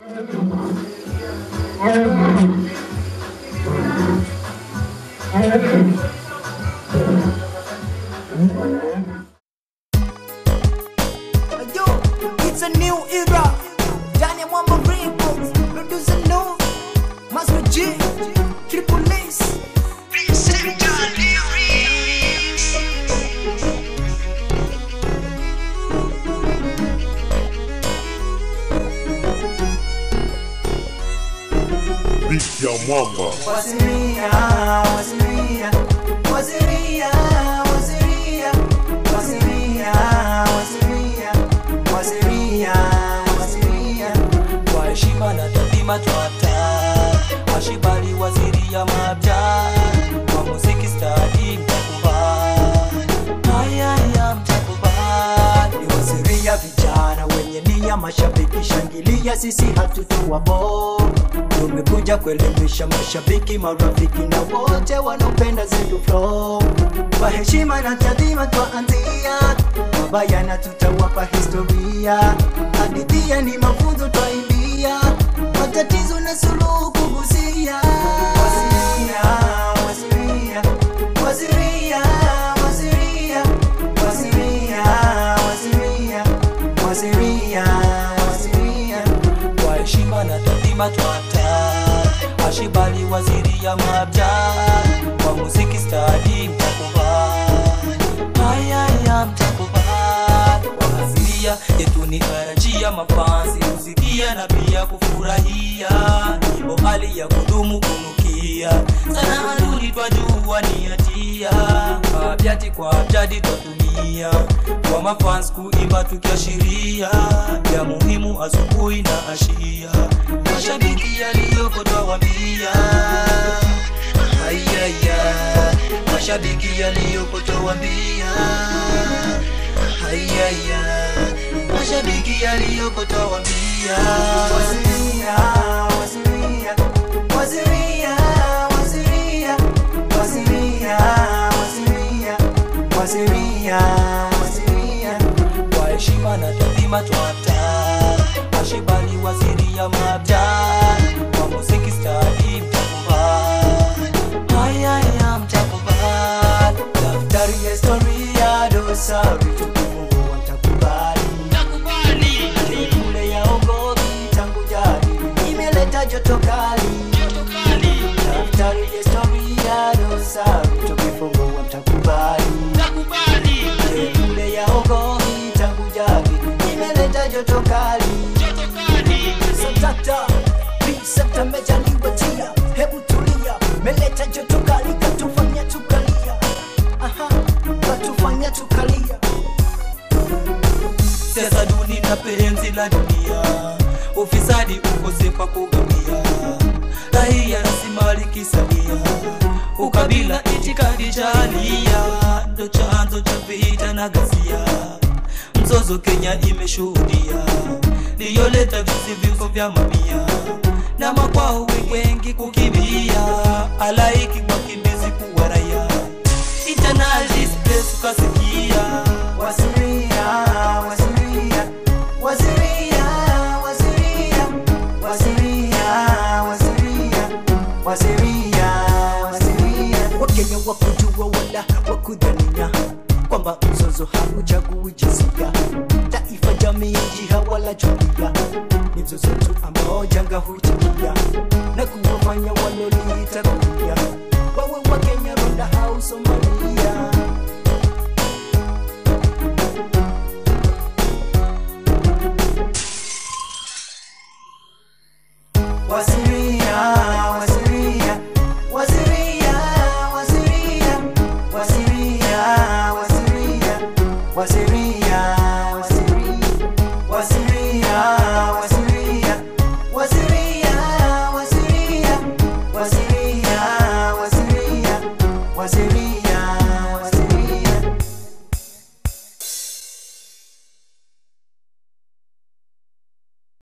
Yo, it's a new era. Daniel Mwamba Records, producer no, Masmo G, Triple S. Beat ya mwamba Waziria, waziria, waziria, waziria, waziria, waziria, waziria, waziria. kwa heshima na taadhima twata washibali waziri ya mabja kwa muziki stadi mtakubali hayaya mtakubali Waziria vijana wenye nia, mashabiki shangilia, sisi hatutua bo. Tumekuja kuelimisha mashabiki, marafiki na wote wanaopenda zetu flow. Kwa heshima na taadhima twaanzia, mabaya na tutawapa historia. Hadithia ni mafunzo twaimbia, matatizo na suluhu kugusia. Waziria, waziria, waziria, waziria, waziria, waziria, waziria, waziria. kwa heshima na taadhima twata washibali waziri ya mabja kwa muziki stadi mtakubali hayaya mtakubali waziria yetu ni karajia mafansi kusikia na pia kufurahia ibo hali ya kudumu kunukia sana aduni twajua ni hatia abyati kwa abjadi twatumia kwa mafans kuimba tukiashiria ya muhimu asubuhi na ashia mashabiki yaliyoko twawambia hayaya mashabiki yaliyoko twawambia hayaya mashabiki yaliyoko twawambia Waziria, waziria, waziria, waziria, waziria, waziria, waziria, waziria. kwa heshima na taadhima twata ashibali waziri ya mabja kwa muziki stadi mtakubali hayaya mtakubali Daftari ya historia dosari tukimungu watakubali kule ya ongovi tangu jadi imeleta joto kali daftari ya historia dosari tukifungua mtakubali kule ya ongovi tangu jadi imeleta joto kali Satata, Bisata mejaliwatia, hebu tulia, meleta joto kali katufanya tukalia, aha, katufanya tukalia. siasa duni na penzi la dunia ufisadi ukosefu wa kugawia raia rasilimali kisalia ukabila itikadi jalia ndo chanzo cha vita na ghasia mzozo kenya imeshuhudia liyoleta visi vifo vya mamia na makwao wengi kukimbia alaiki wakimbizi kuwa raia internal displace ukasikia Waziria, waziria, waziria, waziria, waziria, waziria, waziria, waziria. Wakenya wakujua wala wakudhania kwamba mzozo hauchagui jinsia, taifa, jamii, jiha wala jumuiya. Ni mzozo tu ambao janga huitikia na kuwafanya walo